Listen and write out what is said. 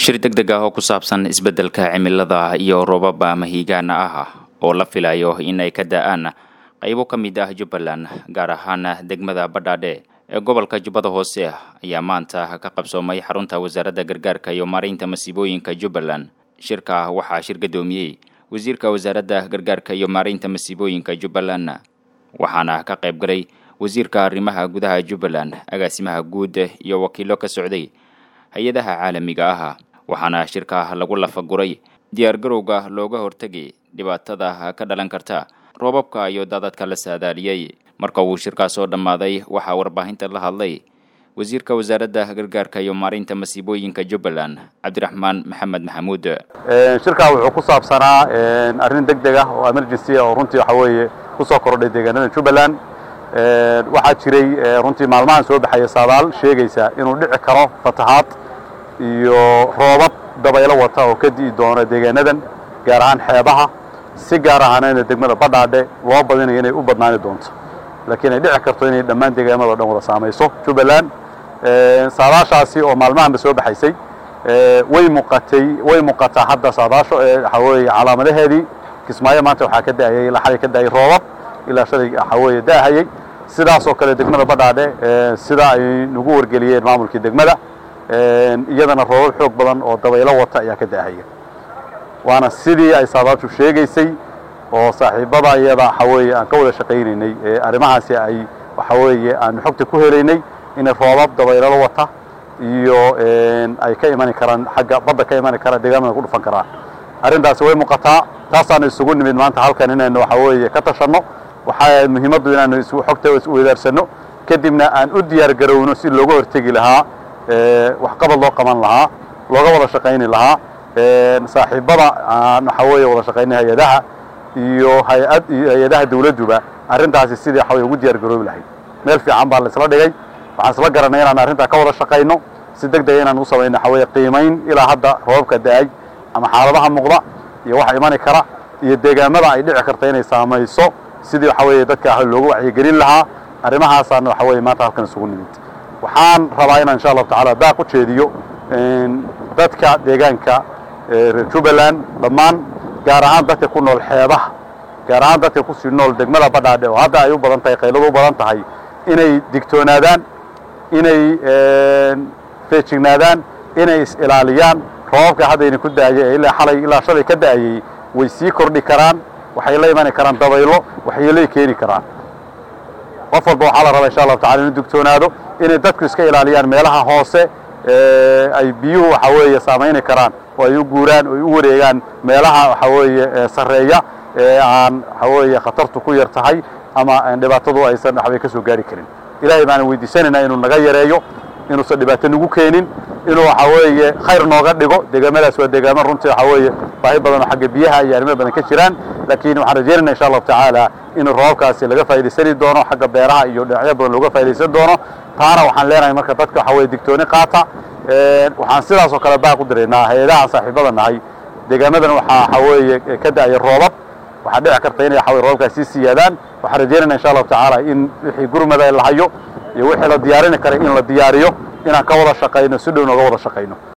shir deg deg ah oo ku saabsan isbeddelka cimilada iyo roobaba mahiigaana ah oo la filayo in ay ka da-aan qaybo ka mid ah jubbaland gaar ahaan degmada badhaadhe ee gobolka jubbada hoose ayaa maanta ka qabsoomay xarunta wasaaradda gargaarka iyo maaraynta masiibooyinka jubbaland shirka waxaa shir gadoomiyey wasiirka wasaaradda gargaarka iyo maaraynta masiibooyinka jubbaland waxaana ka qayb galay wasiirka arrimaha gudaha jubbaland agaasimaha guud iyo wakiilo ka socday hay-adaha caalamiga ah waxaana shirka lagu lafaguray diyaargarowga looga hortegay dhibaatada ka dhalan karta roobabka iyo daadadka la saadaaliyey marka uu shirkaas soo dhammaaday waxaa warbaahinta la hadlay wasiirka wasaaradda gargaarka iyo maaraynta masiibooyinka jubbaland cabdiraxmaan maxamed maxamuud shirkaa wuxuu ku saabsanaa arrin deg deg ah oo emergency ah oo runtii waxa weeye kusoo kordhay deegaanada jubbaland waxaa jiray runtii maalmahan soo baxaya saadaal sheegaysa inuu dhici karo fatahaad iyo roobab dabaylo wata oo ka di'i doona deegaanadan gaar ahaan xeebaha si gaar ahaanayna degmada badhaadhe loo badinayo inay u badnaani doonto laakiin ay dhici karto inay dhammaan deegaamada o dhan wada saamayso jubbaland saadaashaasi oo maalmahanba soo baxaysay way muuqatay way muuqataa hadda saadaasho waxa weeye calaamadaheedii kismaayo maanta waxaa ka da'ayay ilaa xalay ka da'ay roobab ilaa shalay waxa weeye da'ahayay sidaasoo kale degmada badhaadhe sida ay nagu wargeliyeen maamulkii degmada iyadana roobab xoog badan oo dabaylo wata ayaa ka da'ahaya waana sidii ay saadaashu sheegaysay oo saaxiibada iyada waxa weeye aan ka wada shaqaynaynay arrimahaasi ay waxa weeye aanu xogta ku helaynay inay roobab dabaylalo wata iyo ay ka imani karaan xagga badda ka imani karaan deegaamada ku dhufan karaan arrintaasi way muuqataa taasaanu isugu nimid maanta halkan inaynu waxa weeye ka tashanno waxaa muhiimaddu inaanu xogta isweydaarsanno kadibna aan u diyaar garowno si looga hortegi lahaa waxqabad loo qaban lahaa looga wada shaqayni lahaa saaxiibada aan waxa weeye wada shaqaynay hay-adaha iyo hay-ad iyo hay-adaha dawladduba arrintaasi sidii waxa weye ugu diyaar garoobi lahayd meel fiican baa la isla dhigay waxaan isla garanay inaan arrintaa ka wada shaqayno si deg dega inaan u samayno waxa weeye qiimayn ilaa hadda roobabka da-ay ama xaaladaha muuqda iyo waxa imani kara iyo deegaamada ay dhici karta inay saamayso sidii waxa weeye dadka loogu wacyigelin lahaa arrimahaasaan waxa weeye maanta halkan isugu nimid waxaan rabaa inaan insha allahu tacala baaq u jeediyo dadka deegaanka reer jubbaland dhammaan gaar ahaan dadka ku nool xeebaha gaar ahaan dadka kusii nool degmada badhaadhe oo hadda ay u badan tahay qayladu u badan tahay inay digtoonaadaan inay feejignaadaan inay is-ilaaliyaan roobabka haddayna ku da'aya ee ilaa xalay ilaa shalay ka da'ayay way sii kordhi karaan waxay la imani karaan dabaylo waxyeelay keeni karaan qof walba waxaa la rabaa insha allahu tacala inuu digtoonaado inay dadku iska ilaaliyaan meelaha hoose ay biyuhu waxa weeye saamayni karaan oo ay u guuraan oo ay u wareegaan meelaha waxa weeye sarreeya ee aan waxa weeye khatartu ku yar tahay ama dhibaatadu aysan waxbay ka soo gaari karin ilaahay baan weydiisanaynaa inuu naga yareeyo inuusan dhibaato nagu keenin inuu waxa weeye khayr nooga dhigo deegaamadaas waa deegaamo runtii waxa weeye baahi badan oo xagga biyaha iyo arrimo badan ka jiraan laakiin waxaan rajaynayna insha allahu tacaala in roobabkaasi laga faa'idaysani doono xagga beeraha iyo dhinacyo badan looga faa'iidaysan doono taana waxaan leenahay marka dadka waxa weye digtooni qaata waxaan sidaas oo kale baaq u diraynaa hay-adaha saaxiibada nahay deegaamadan waxaa waxa weeye ka da'aya roobab waxaa dhici karta inay waxa weye roobabkaas sii siyaadaan waxaan rajaynayna insha allahu tacaala in wixii gurmada la hayo iyo wixii la diyaarini karay in la diyaariyo inaan ka wada shaqayno si dhow nooga wada shaqayno